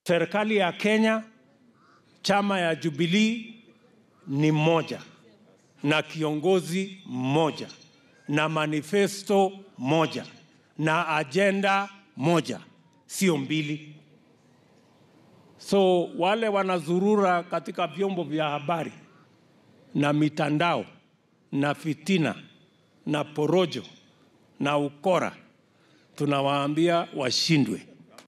Serikali ya Kenya, chama ya Jubilee ni moja na kiongozi mmoja na manifesto moja na ajenda moja, sio mbili. So wale wanazurura katika vyombo vya habari na mitandao na fitina na porojo na ukora, tunawaambia washindwe.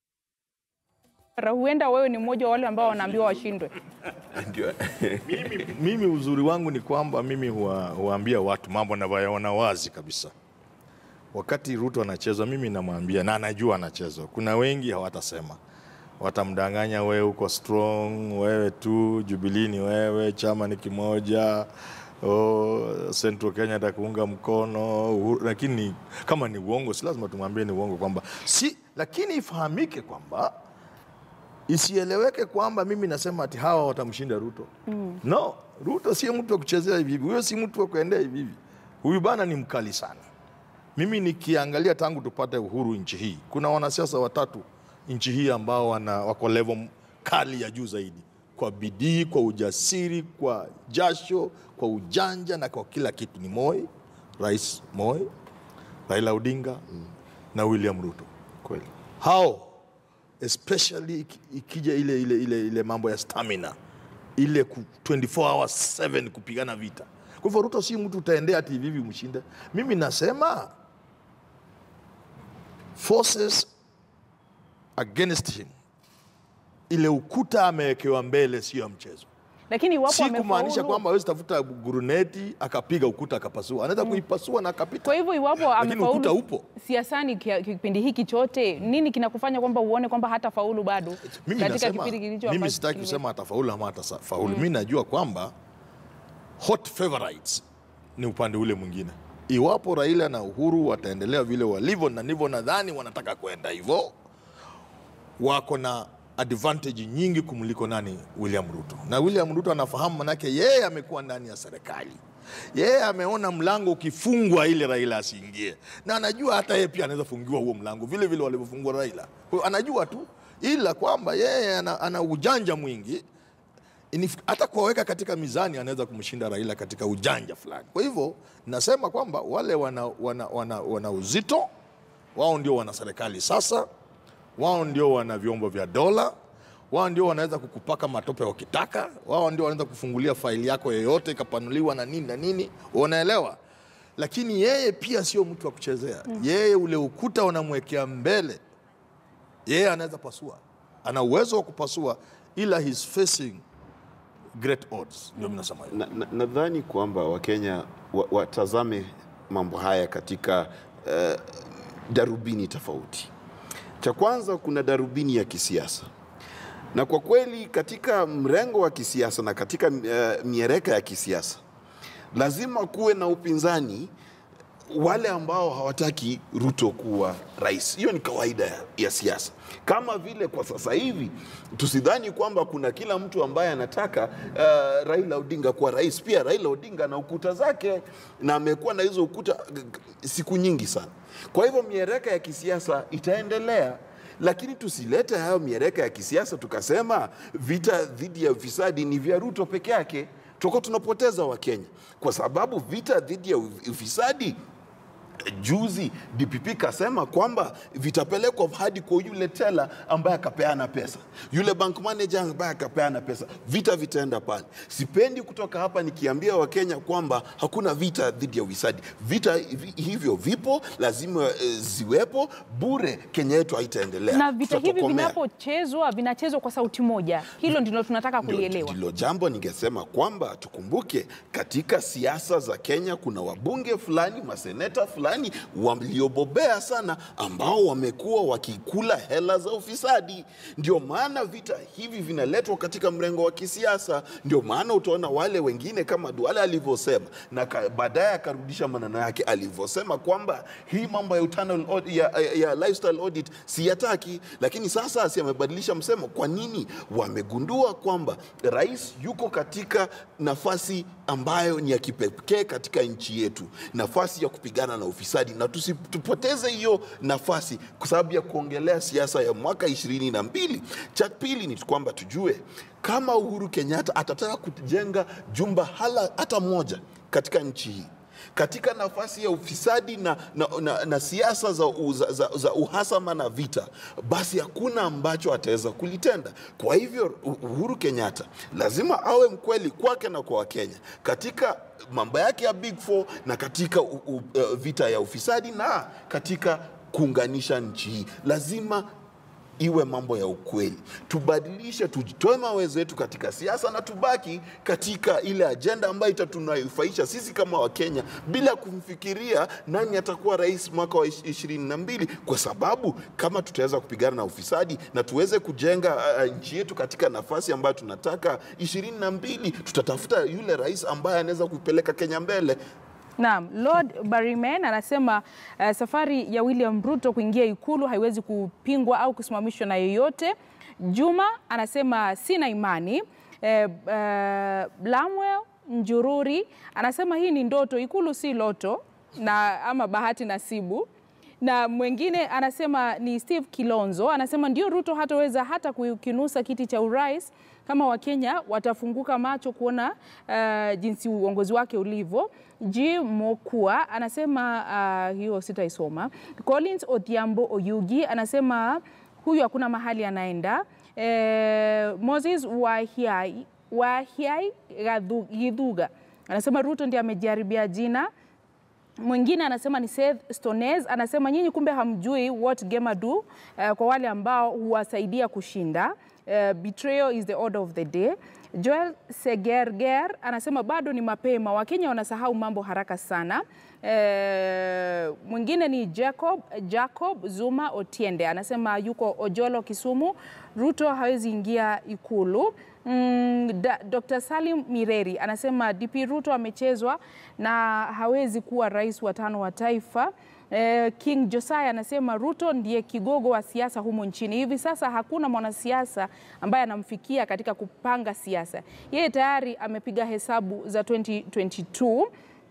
Huenda wewe ni mmoja wa wale ambao wanaambiwa washindwe. Ndio. mimi, mimi uzuri wangu ni kwamba mimi huwa, huambia watu mambo navyoyaona wazi kabisa. Wakati Ruto anachezwa, mimi namwambia na anajua anachezwa. Kuna wengi hawatasema, watamdanganya, wewe uko strong, wewe tu, Jubilee ni wewe, chama ni kimoja Oh, Central Kenya atakuunga mkono Uhuru, lakini kama ni uongo, si lazima tumwambie ni uongo kwamba si, lakini ifahamike kwamba isieleweke kwamba mimi nasema ati hawa watamshinda Ruto. Mm. No, Ruto si mtu wa kuchezea hivi hivi, huyo si mtu wa kuendea hivi hivi. Huyu bana ni mkali sana. Mimi nikiangalia tangu tupate uhuru nchi hii, kuna wanasiasa watatu nchi hii ambao wana, wako level kali ya juu zaidi, kwa bidii, kwa ujasiri, kwa jasho, kwa ujanja na kwa kila kitu. Ni Moi, Rais Moi, Raila Odinga mm. na William Ruto. Kweli. Hao especially iki- ikija ile, ile, ile, ile mambo ya stamina ile ku 24 hours 7 kupigana vita. Kwa hivyo Ruto si mtu utaendea ati hivi hivi mshinde. Mimi nasema forces against him, ile ukuta amewekewa mbele, sio ya mchezo. Lakini iwapo Si kumaanisha amefaulu, kwamba hawezi tafuta guruneti akapiga ukuta akapasua, anaweza kuipasua na akapita. kwa hivyo iwapo Lakini ukuta amefaulu upo. siasani kia- kipindi hiki chote, nini kinakufanya kwamba uone kwamba hata faulu bado Mimi katika nasema, kipindi kilicho mimi ambacho sitaki kilime- kusema atafaulu ama atafaulu. Mimi najua kwamba hot favorites ni upande ule mwingine. Iwapo Raila na Uhuru wataendelea vile walivyo, na ndivyo nadhani wanataka kwenda hivyo, wako na advantage nyingi kumliko nani? William Ruto. Na William Ruto anafahamu, manake yeye amekuwa ndani ya serikali, yeye ameona mlango ukifungwa ili Raila asiingie, na anajua hata yeye pia anaweza fungiwa huo mlango vile vile walivyofungua Raila. Kwa hiyo anajua tu, ila kwamba yeye ana, ana ujanja mwingi Inif- hata kuwaweka katika mizani anaweza kumshinda Raila katika ujanja fulani. Kwa hivyo nasema kwamba wale wana, wana, wana, wana uzito wao ndio wana serikali sasa, wao ndio wana vyombo vya dola, wao ndio wanaweza kukupaka matope wakitaka, wao ndio wanaweza kufungulia faili yako yoyote ikapanuliwa na nini na nini, unaelewa. Lakini yeye pia sio mtu wa kuchezea. Yeye ule ukuta unamwekea mbele, yeye anaweza pasua, ana uwezo wa kupasua, ila he's facing great odds, ndio mimi nasema hivyo. Nadhani na, nadhani kwamba Wakenya wa- watazame mambo haya katika uh, darubini tofauti. Cha kwanza, kuna darubini ya kisiasa, na kwa kweli katika mrengo wa kisiasa na katika uh, miereka ya kisiasa lazima kuwe na upinzani wale ambao hawataki Ruto kuwa rais. Hiyo ni kawaida ya, ya siasa. Kama vile kwa sasa hivi tusidhani kwamba kuna kila mtu ambaye anataka uh, Raila Odinga kuwa rais. Pia Raila Odinga na ukuta zake na amekuwa na hizo ukuta g- g- siku nyingi sana. Kwa hivyo miereka ya kisiasa itaendelea lakini tusilete hayo miereka ya kisiasa tukasema vita dhidi ya ufisadi ni vya Ruto peke yake, tutakuwa tunapoteza Wakenya kwa sababu vita dhidi ya ufisadi juzi DPP kasema kwamba vitapelekwa hadi kwa yule tela ambaye akapeana pesa, yule bank manager ambaye akapeana pesa, vita vitaenda pale. Sipendi kutoka hapa nikiambia Wakenya kwamba hakuna vita dhidi ya ufisadi. Vita hivi- hivyo vipo, lazima eh, ziwepo. Bure Kenya yetu haitaendelea. na vita hivi Tutatokomea. vinapochezwa vinachezwa kwa sauti moja. Hilo ndilo tunataka Ndio- kulielewa. Ndilo jambo ningesema kwamba tukumbuke, katika siasa za Kenya kuna wabunge fulani, maseneta fulani waliobobea sana ambao wamekuwa wakikula hela za ufisadi. Ndio maana vita hivi vinaletwa katika mrengo wa kisiasa. Ndio maana utaona wale wengine kama Duale alivyosema, na ka- baadaye akarudisha maneno yake alivyosema kwamba hii mambo ya, internal audit, ya, ya, ya lifestyle audit siyataki, lakini sasa si amebadilisha msemo. Kwa nini? Wamegundua kwamba rais yuko katika nafasi ambayo ni ya kipekee katika nchi yetu, nafasi ya kupigana na ufisadi. ufisadi, na tusipoteze hiyo nafasi kwa sababu ya kuongelea siasa ya mwaka ishirini na mbili. Cha pili ni kwamba tujue kama Uhuru Kenyatta atataka kujenga jumba hala hata moja katika nchi hii katika nafasi ya ufisadi na, na, na, na siasa za, u- za, za, za uhasama na vita, basi hakuna ambacho ataweza kulitenda. Kwa hivyo U- Uhuru Kenyatta lazima awe mkweli kwake na kwa Wakenya katika mambo yake ya Big Four na katika u, u, uh, vita ya ufisadi na katika kuunganisha nchi hii lazima iwe mambo ya ukweli, tubadilishe, tujitoe mawezo yetu katika siasa na tubaki katika ile ajenda ambayo itatunufaisha sisi kama Wakenya bila kumfikiria nani atakuwa rais mwaka wa ish- ishirini na mbili, kwa sababu kama tutaweza kupigana na ufisadi na tuweze kujenga uh, nchi yetu katika nafasi ambayo tunataka ishirini na mbili, tutatafuta yule rais ambaye anaweza kuipeleka Kenya mbele. Naam, Lord Bariman anasema uh, safari ya William Ruto kuingia ikulu haiwezi kupingwa au kusimamishwa na yeyote. Juma anasema sina imani. Eh, eh, Blamwell Njururi anasema hii ni ndoto, ikulu si loto na ama bahati nasibu na mwingine anasema ni Steve Kilonzo anasema ndio Ruto hataweza hata kukinusa kiti cha urais kama Wakenya watafunguka macho kuona uh, jinsi uongozi wake ulivyo. G Mokua anasema uh, hiyo sitaisoma. Collins Odhiambo Oyugi anasema huyu hakuna mahali anaenda. Eh, Moses Wahiai, Wahiai Gadhu- Githuga anasema Ruto ndiye amejaribia jina Mwingine anasema ni Seth Stonez, anasema nyinyi kumbe hamjui what gamer do uh, kwa wale ambao huwasaidia kushinda. Uh, betrayal is the order of the day. Joel Segerger anasema bado ni mapema, Wakenya wanasahau mambo haraka sana. Uh, mwingine ni Jacob, Jacob Zuma Otiende anasema yuko Ojolo Kisumu, Ruto hawezi ingia ikulu. Mm, da, Dr. Salim Mireri anasema DP Ruto amechezwa na hawezi kuwa rais wa tano wa taifa. Eh, King Josiah anasema Ruto ndiye kigogo wa siasa humu nchini. Hivi sasa hakuna mwanasiasa ambaye anamfikia katika kupanga siasa. Yeye tayari amepiga hesabu za 2022.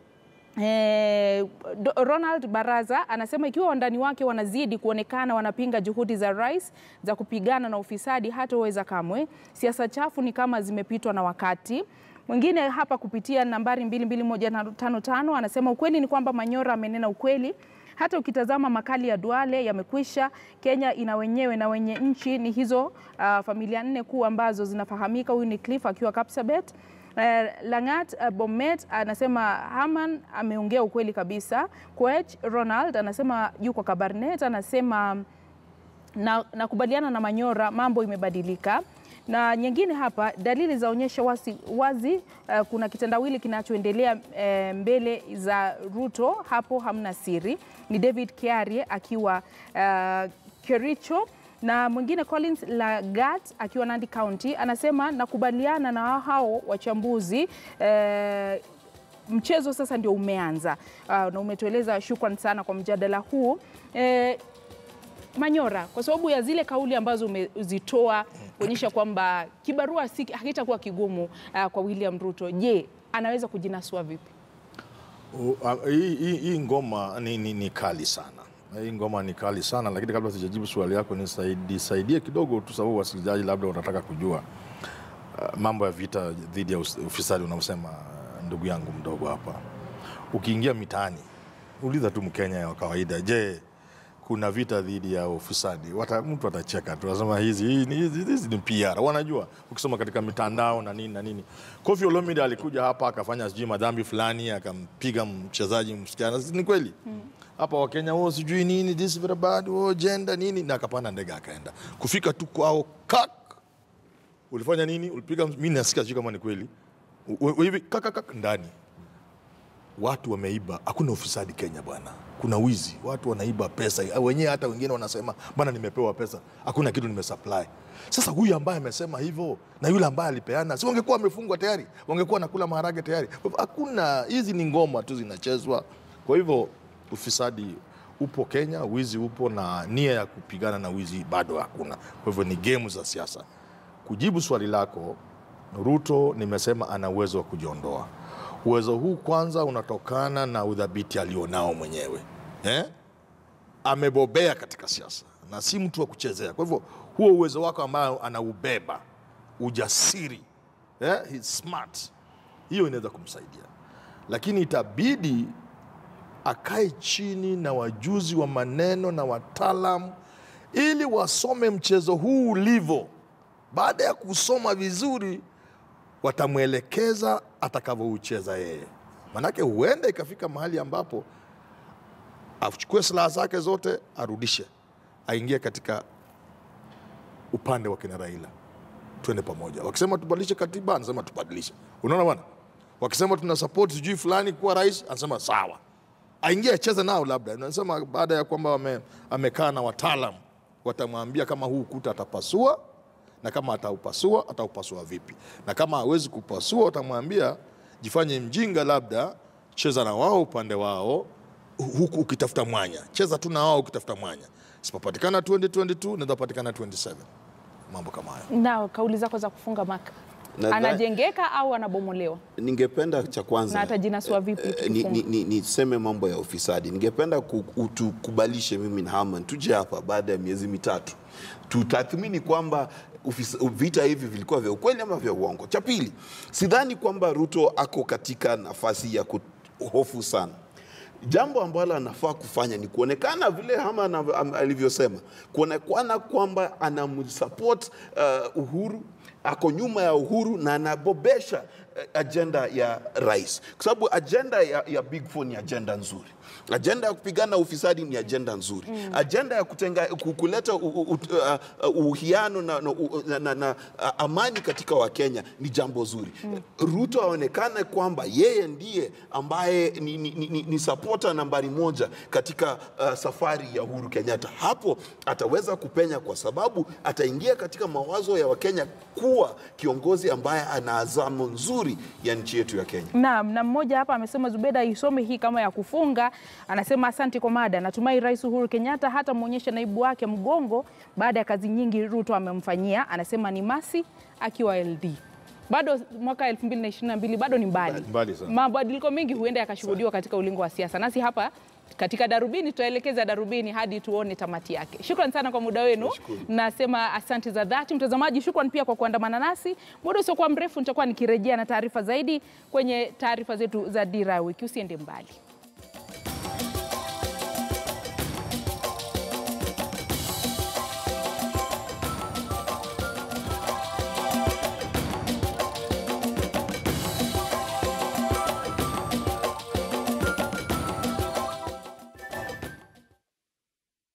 Eh, Do- Ronald Baraza anasema ikiwa wandani wake wanazidi kuonekana wanapinga juhudi za rais za kupigana na ufisadi, hatoweza kamwe. Siasa chafu ni kama zimepitwa na wakati. Mwingine hapa kupitia nambari 22155 anasema ukweli ni kwamba Manyora amenena ukweli. Hata ukitazama makali ya Duale yamekwisha. Kenya ina wenyewe na wenye nchi ni hizo uh, familia nne kuu ambazo zinafahamika. Huyu ni Cliff akiwa Kapsabet. Eh, Langat uh, Bomet anasema Haman ameongea ukweli kabisa. Koech Ronald anasema yuko Kabarnet, anasema na nakubaliana na Manyora, mambo imebadilika. Na nyingine hapa, dalili zaonyesha wazi, wazi uh, kuna kitendawili kinachoendelea uh, mbele za Ruto, hapo hamna siri. Ni David Kiarie akiwa uh, Kericho na mwingine Collins Lagat akiwa Nandi County anasema nakubaliana na hao wachambuzi eh, mchezo sasa ndio umeanza. Uh, na umetueleza, shukran sana kwa mjadala huu eh, Manyora, kwa sababu ya zile kauli ambazo umezitoa kuonyesha kwamba kibarua si hakitakuwa kigumu uh, kwa William Ruto. Je, anaweza kujinasua vipi? U- a- Hii hii- hii ngoma ni, ni, ni kali sana. Hii ngoma ni kali sana, lakini kabla sijajibu swali yako nisaidie saidie kidogo tu, sababu wasikilizaji labda wanataka kujua uh, mambo ya vita dhidi ya us- ufisadi unaosema uh, ndugu yangu mdogo hapa. Ukiingia mitaani, uliza tu Mkenya wa kawaida, je, kuna vita dhidi ya ufisadi? Wata, mtu atacheka tu, anasema hizi hii ni- hizi hizi ni PR. Wanajua ukisoma katika mitandao na nini na nini. Kofi Olomide alikuja hapa akafanya sijui madhambi fulani, akampiga mchezaji msichana. Ni kweli hapa Wakenya wao sijui nini, this is very bad, oh, gender nini, na akapanda ndege akaenda kufika tu kwao kak ulifanya nini? Ulipiga mimi nasikia sijui kama ni kweli. U- u- Hivi kaka kaka ndani. Watu wameiba, hakuna ufisadi Kenya bwana. Kuna wizi, watu wanaiba pesa. Wenyewe hata wengine wanasema bwana, nimepewa pesa, hakuna kitu nimesupply. Sasa huyu ambaye amesema hivyo na yule ambaye alipeana, si wangekuwa wamefungwa tayari, wangekuwa nakula maharage tayari. Kwa hivyo Hakuna, hizi ni ngoma tu zinachezwa. Kwa hivyo ufisadi upo Kenya, wizi upo, na nia ya kupigana na wizi bado hakuna. Kwa hivyo ni gemu za siasa. Kujibu swali lako, Ruto nimesema ana uwezo wa kujiondoa. Uwezo huu kwanza unatokana na udhabiti alionao mwenyewe eh? Amebobea katika siasa na si mtu wa kuchezea. Kwa hivyo huo uwezo wako ambao anaubeba, ujasiri eh? He's smart, hiyo inaweza kumsaidia, lakini itabidi akae chini na wajuzi wa maneno na wataalamu ili wasome mchezo huu ulivyo. Baada ya kusoma vizuri, watamwelekeza atakavyoucheza yeye, manake huenda ikafika mahali ambapo achukue silaha zake zote arudishe, aingie katika upande wa kina Raila, twende pamoja. Wakisema tubadilishe katiba, anasema tubadilishe. Unaona bwana, wakisema tuna support sijui fulani kuwa rais, anasema sawa, aingie acheze nao. Labda nasema baada ya kwamba wame- amekaa na wataalam, watamwambia kama huu ukuta atapasua na kama ataupasua ataupasua vipi, na kama hawezi kupasua watamwambia jifanye mjinga, labda cheza na wao upande wao huku ukitafuta mwanya, cheza tu na wao ukitafuta mwanya. Sipopatikana 2022 naweza patikana 27, mambo kama hayo. Na kauli zako za kufunga maka, Nadhani- anajengeka au anabomolewa Ningependa cha kwanza na atajinasua vipi? Eh, ni- ni- ni- niseme mambo ya ufisadi. Ningependa ku- utukubalishe mimi na Haman tuje hapa baada ya miezi mitatu tutathmini kwamba ufisa- vita hivi vilikuwa vya ukweli ama vya uongo. Cha pili, sidhani kwamba Ruto ako katika nafasi ya kuhofu sana. Jambo ambalo anafaa kufanya ni kuonekana vile Hama ana- am- alivyosema, kuonekana kwamba anamsupport uh, Uhuru, ako nyuma ya Uhuru na anabobesha eh, ajenda ya rais, kwa sababu ajenda ya, ya Big Four ni ajenda nzuri. Ajenda ya kupigana ufisadi ni ajenda nzuri. Ajenda ya kutenga, ku- kuleta u- u- ut- uh, uh, uhusiano na, na, u- na, na, na uh, amani katika Wakenya ni jambo zuri. Ruto aonekane kwamba yeye ndiye ambaye ni, ni, ni, ni, ni supporter nambari moja katika uh, safari ya Uhuru Kenyatta. Hapo ataweza kupenya kwa sababu ataingia katika mawazo ya Wakenya kuwa kiongozi ambaye ana azamo nzuri ya nchi yetu ya Kenya. Naam, na mmoja hapa amesema Zubeda isome hii kama ya kufunga. Anasema asante kwa mada. Natumai Rais Uhuru Kenyatta hata mwonyesha naibu wake mgongo baada ya kazi nyingi Ruto amemfanyia. Anasema ni Masi akiwa LD. Bado mwaka 2022 bado ni mbali. Mbali sana. Mabadiliko mengi huenda yakashuhudiwa katika ulingo wa siasa. Nasi hapa katika Darubini tutaelekeza Darubini hadi tuone tamati yake. Shukran sana kwa muda wenu. Nasema asante za dhati mtazamaji. Shukran pia kwa kuandamana nasi. Muda usiokuwa mrefu nitakuwa nikirejea na taarifa zaidi kwenye taarifa zetu za Dira ya Wiki. Usiende mbali.